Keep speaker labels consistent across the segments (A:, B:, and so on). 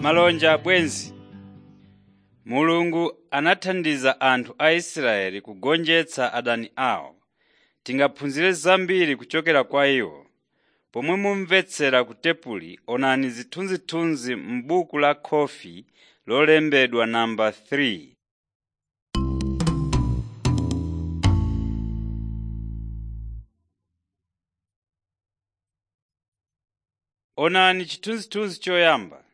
A: Malonja abwenzi mulungu anathandiza anthu a israeli kugonjetsa adani awo tingaphunzire zambiri kuchokera kwa iwo pomwe mumvetsera ku tepuli onani zithunzithunzi m'buku la khofi lolembedwa namba 3 onani chithunzithunzi choyamba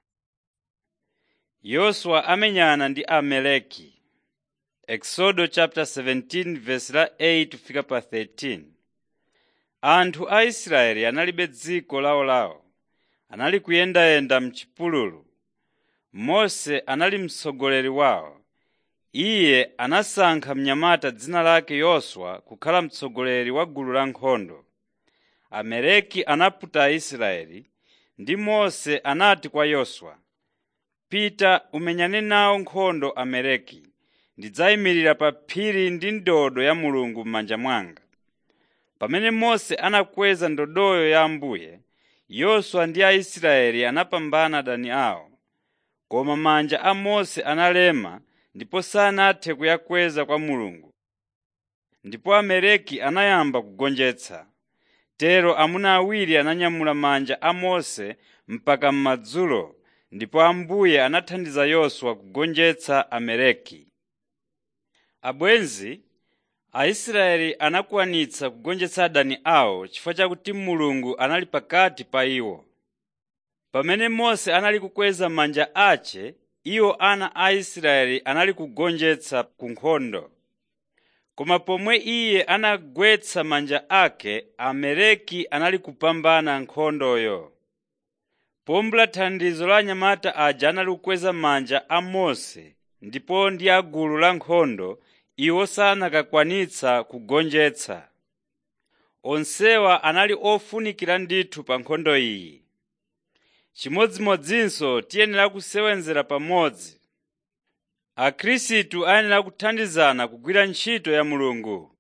A: yoswa amenyana ndi amaleki exodo chapter 17 verse la 8 fika pa 13 anthu a israeli analibe dziko lawolawo anali kuyendayenda m'chipululu mose anali mtsogoleri wawo iye anasankha mnyamata dzina lake yoswa kukhala mtsogoleri wa gulu la nkhondo amaleki anaputa aisraeli ndi mose anati kwa yoswa pita umenyane nawo nkhondo amaleki ndidzayimirira pa phiri ndi ndodo ya mulungu m'manja mwanga pamene mose anakweza ndodoyo ya ambuye yoswa ndi aisraeli anapambana adani awo koma manja a mose analema ndipo sanathe kuyakweza kwa mulungu ndipo amaleki anayamba kugonjetsa tero amuna awiri ananyamula manja a mose mpaka m'madzulo ndipo ambuye anathandiza yoswa kugonjetsa amaleki abwenzi aisraeli anakwanitsa kugonjetsa adani awo chifukwa chakuti mulungu anali pakati pa iwo pamene mose anali kukweza manja ace iwo ana a israeli anali kugonjetsa ku nkhondo koma pomwe iye anagwetsa manja ake amaleki anali kupambana nkhondoyo pombula thandizo la anyamata aja anali kukweza manja a mose ndipo ndi a gulu la nkhondo iwo sanakakwanitsa kugonjetsa onsewa anali ofunikira ndithu pa nkhondo iyi chimodzimodzinso tiyenera kusewenzera pamodzi akhristu ayenera kuthandizana kugwira ntchito ya mulungu